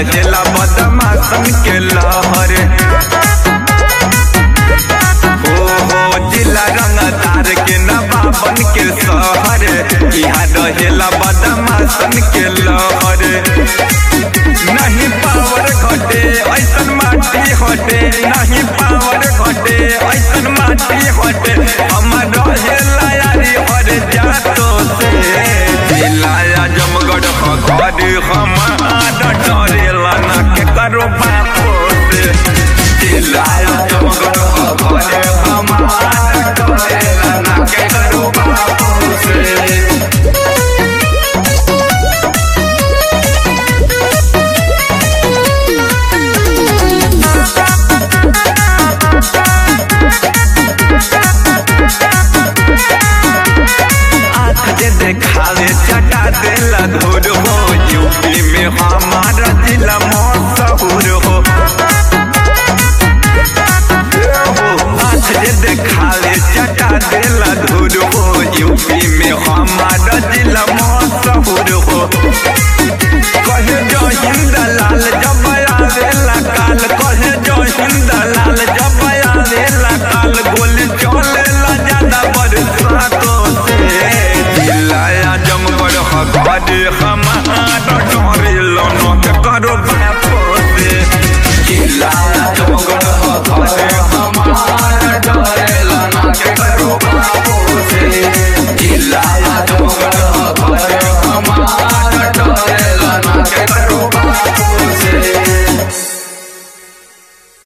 रहेला बदमाशन के लहर हो हो जिला रंगदार के नवाबन के शहर यहाँ रहेला बदमाशन के लहर नहीं पावर घटे ऐसन माटी हटे नहीं पावर घटे ऐसन माटी हटे हमर रहेला यारी हर जातो से जिलाया जमगढ़ घर हमार डरेला ना के करो बापो से जिलाया जमगढ़ घर हमार डरेला ना के करो बापो से आँख जे देखावे चटा देला धूर हो यूपी में हमारा जिला मशहूर हो आँख जे देखावे चटा देला धूर हो यूपी में हमारा